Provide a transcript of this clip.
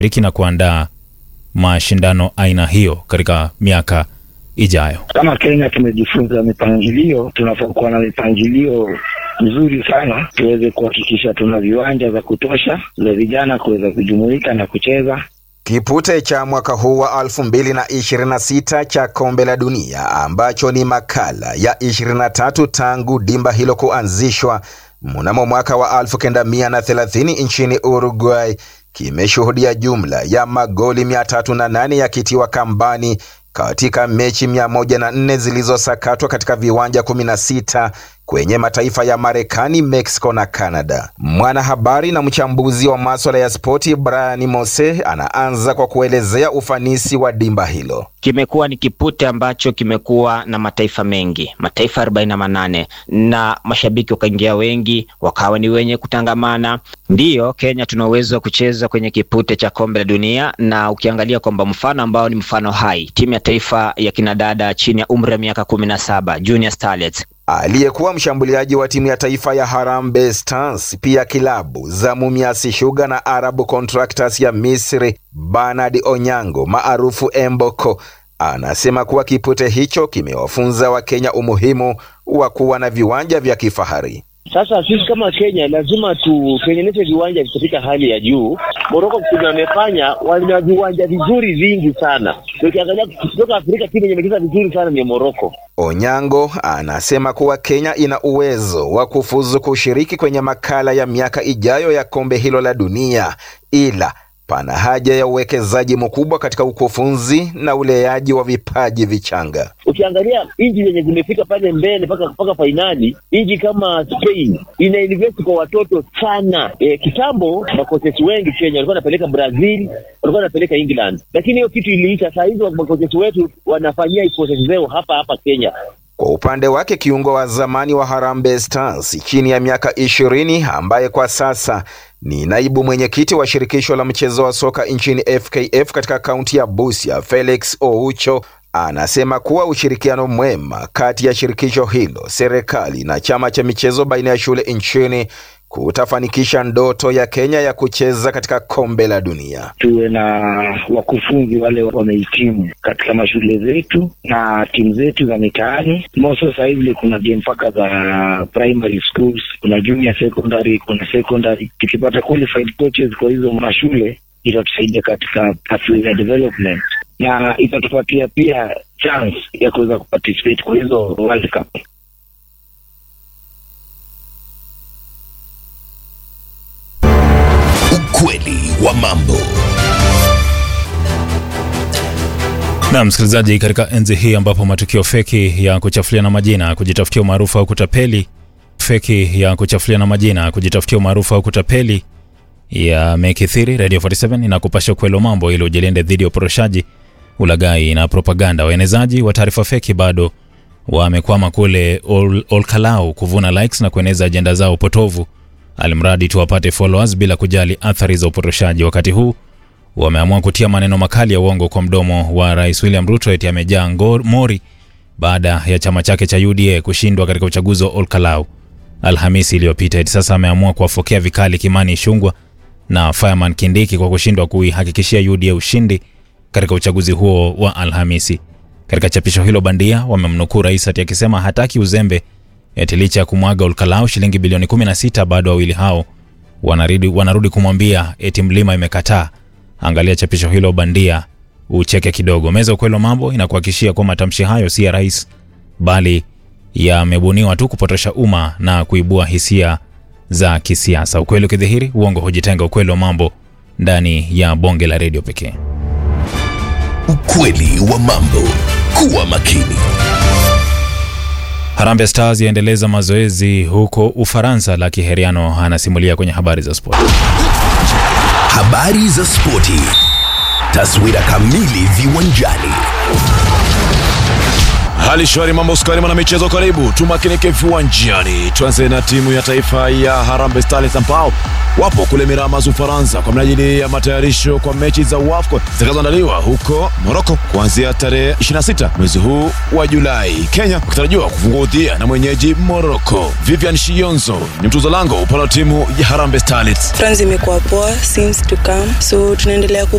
riki na kuandaa mashindano aina hiyo katika miaka ijayo. Kama Kenya tumejifunza mipangilio, tunafaa kuwa na mipangilio mzuri sana, tuweze kuhakikisha tuna viwanja vya kutosha vya vijana kuweza kujumuika na kucheza. Kipute cha mwaka huu wa 2026 cha kombe la dunia ambacho ni makala ya 23 tangu dimba hilo kuanzishwa mnamo mwaka wa 1930 nchini Uruguay kimeshuhudia jumla ya magoli 308 yakitiwa kambani katika mechi 104 zilizosakatwa katika viwanja 16 kwenye mataifa ya Marekani, Mexico na Canada. Mwanahabari na mchambuzi wa maswala ya spoti Brian Mose anaanza kwa kuelezea ufanisi wa dimba hilo. Kimekuwa ni kipute ambacho kimekuwa na mataifa mengi, mataifa 48 na mashabiki wakaingia wengi, wakawa ni wenye kutangamana. Ndiyo, Kenya tuna uwezo wa kucheza kwenye kipute cha kombe la dunia, na ukiangalia kwamba mfano ambao ni mfano hai, timu ya taifa ya kinadada chini ya umri wa miaka 17 Junior Starlets Aliyekuwa mshambuliaji wa timu ya taifa ya Harambee Stars, pia kilabu za Mumias Sugar na Arab Contractors ya Misri, Bernard Onyango maarufu Emboko anasema kuwa kipute hicho kimewafunza Wakenya umuhimu wa kuwa na viwanja vya kifahari. Sasa sisi kama Kenya lazima tutengeneze viwanja katika hali ya juu. Moroko kuna wamefanya, wana viwanja vizuri vingi sana. Ukiangalia kutoka Afrika, timu yenye imecheza vizuri sana ni Moroko. Onyango anasema kuwa Kenya ina uwezo wa kufuzu kushiriki kwenye makala ya miaka ijayo ya kombe hilo la dunia, ila pana haja ya uwekezaji mkubwa katika ukufunzi na uleaji wa vipaji vichanga. Ukiangalia nchi zenye zimefika pale mbele mpaka mpaka fainali, nchi kama Spain ina invest kwa watoto sana. E, kitambo makoches wengi Kenya walikuwa wanapeleka Brazil, walikuwa wanapeleka England, lakini hiyo kitu iliisha. Saa hizi makoches wetu wanafanyia courses zao hapa hapa Kenya. Kwa upande wake kiungo wa zamani wa Harambee Stars chini ya miaka ishirini ambaye kwa sasa ni naibu mwenyekiti wa shirikisho la mchezo wa soka nchini FKF katika kaunti ya Busia, Felix Oucho anasema kuwa ushirikiano mwema kati ya shirikisho hilo, serikali na chama cha michezo baina ya shule nchini kutafanikisha ndoto ya Kenya ya kucheza katika kombe la dunia. Tuwe na wakufunzi wale wamehitimu katika mashule zetu na timu zetu za mitaani. Moso sasa hivi kuna game mpaka za primary schools, kuna junior secondary, kuna secondary. Tukipata qualified coaches kwa hizo mashule itatusaidia katika pathway ya development na itatupatia pia chance ya kuweza kuparticipate kwa hizo World Cup. Ukweli wa mambo. Na msikilizaji, katika enzi hii ambapo matukio feki ya kuchafulia na majina, kujitafutia umaarufu au kutapeli, feki ya kuchafulia na majina, kujitafutia umaarufu au kutapeli yamekithiri, Radio 47 inakupasha ukweli wa mambo ili ujilinde dhidi ya uporoshaji, ulaghai na propaganda. Waenezaji wa taarifa feki bado wamekwama kule Ol Olkalau kuvuna likes na kueneza ajenda zao potovu, alimradi tu wapate followers bila kujali athari za uporoshaji. Wakati huu wameamua kutia maneno makali ya uongo kwa mdomo wa Rais William Ruto eti amejaa mori baada ya chama chake cha UDA kushindwa katika uchaguzi wa Olkalau Alhamisi iliyopita. Eti sasa ameamua kuwafokea vikali Kimani Ichung'wah na Fireman Kindiki kwa kushindwa kuihakikishia UDA ushindi katika uchaguzi huo wa Alhamisi. Katika chapisho hilo bandia wamemnukuu rais ati akisema hataki uzembe, eti licha ya kumwaga Olkalau shilingi bilioni 16 bado wawili hao wanarudi, wanarudi kumwambia eti mlima imekataa. Angalia chapisho hilo bandia ucheke kidogo. Meza ukweli wa mambo inakuhakikishia kuwa matamshi hayo si ya rais, bali yamebuniwa tu kupotosha umma na kuibua hisia za kisiasa. Ukweli ukidhihiri, uongo hujitenga. Ukweli wa mambo ndani ya bonge la redio pekee. Ukweli wa mambo. Kuwa makini. Harambee Stars yaendeleza mazoezi huko Ufaransa. La Kiheriano anasimulia kwenye habari za spoti. Habari za spoti. Taswira kamili viwanjani. Hali shwari, mambo skari, mwana michezo, karibu tumakinike viwanjani. Tuanze na timu ya taifa ya Harambee Starlets ambao wapo kule Miramas, Ufaransa, kwa minajili ya matayarisho kwa mechi za WAFCON zitakazoandaliwa huko Moroko kuanzia tarehe 26 mwezi huu wa Julai. Kenya wakitarajiwa kufungua udhia na mwenyeji Moroko. Vivian Shionzo ni mtuzo lango upande wa timu ya Harambee Starlets. France imekuwa poa since to come so tunaendelea ku